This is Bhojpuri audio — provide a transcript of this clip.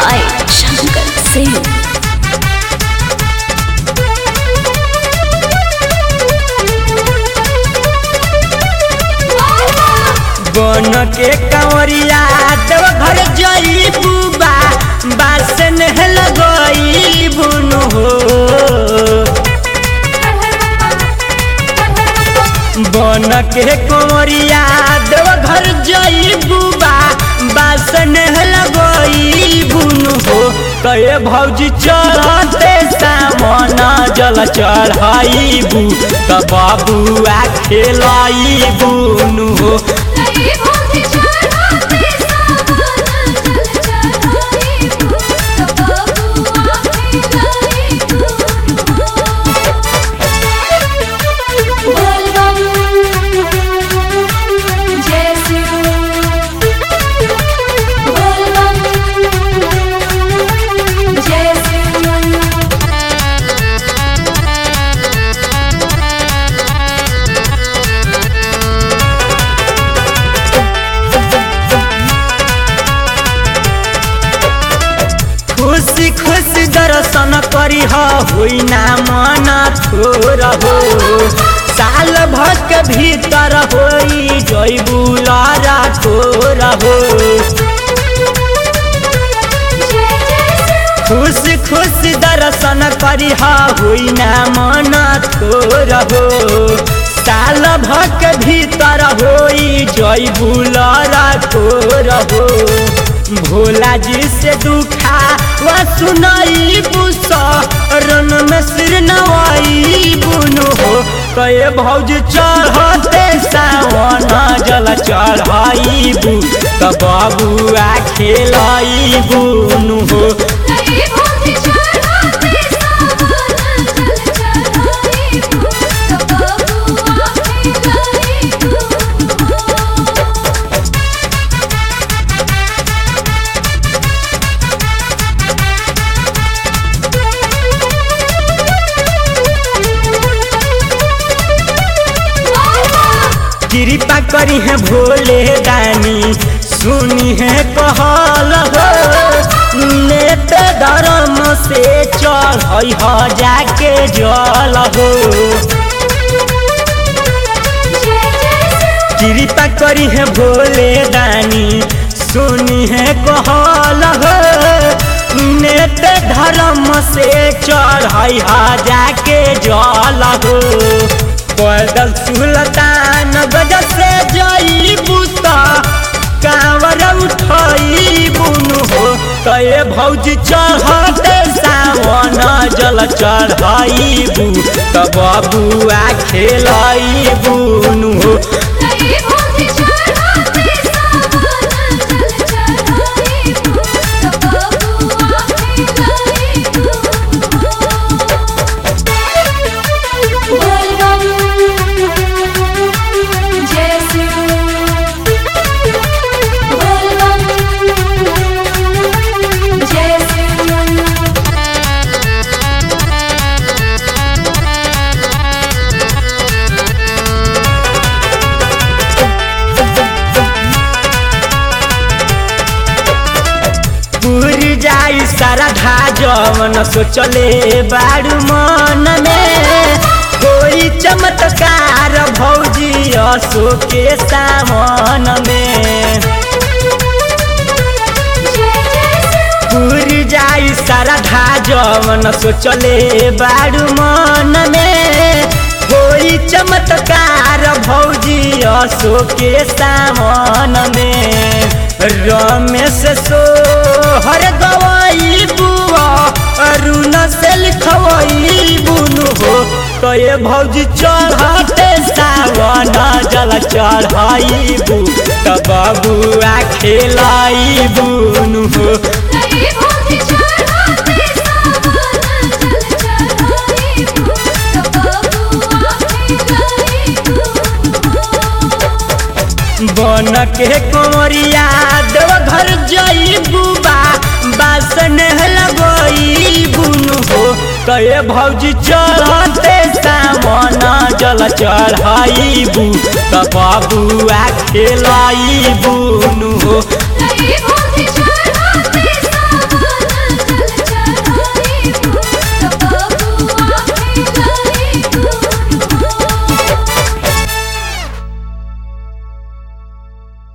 by Shankar Singh. बन के कंवरिया देव घर जई बुबा बासन लगई बुन हो बन के कंवरिया देव घर जई बुबा बासन लगई बुन हो कहे भौजी चढ़ते सामन जल चढ़ाई बू त बाबुआ खेलाई बुन हो खुशी खुशी दर्शन करी होई ना मन थोर हो साल भर के भीतर होई जय बुलारा थोर हो खुशी खुशी दर्शन करी होई ना मन थोर हो साल भर के भीतर होई जय बुलारा थोर हो भोला जी से दुखा वा सुनाई बुसा रन में सिर नवाई बुनु हो कहे भौज चढ़ते सावन जल चढ़ाई बु त बाबुआ खेलाई बुनु हो कृपा करी है भोले दानी सुनी है कहल हो नेत धर्म से चढ़ हो जाके जल हो कृपा करी है भोले दानी सुनी है कहल हो नेत धर्म से चढ़ हो जाके जल हो पैदल सुलतान गज से जई बुता कांवर उठई बुनु हो कहे भौजी चढ़ते सावन जल चढ़ाई बु त बबुआ खेलाई बुनु हो पूरी जाई सारा धा जवन सोचले बारू मन में कोई चमत्कार भौजी असो के सामन में पूरी जाई सारा धा जवन सोचले बारू मन में कोई चमत्कार भौजी असो के सामन में रमेश सो हर गवाई बुआ अरुण से लिखवाई बुनु हो कहे भौजी चढ़ते सावन जल चढ़ाई बु त बबुआ खेलाई बुनु हो बन के कोमरिया देव घर जई बुबा बासन लगई बुनु हो कहे भौजी चढ़ते सामन जल चढ़ाई बू त बबुआ खेलाई बुनु हो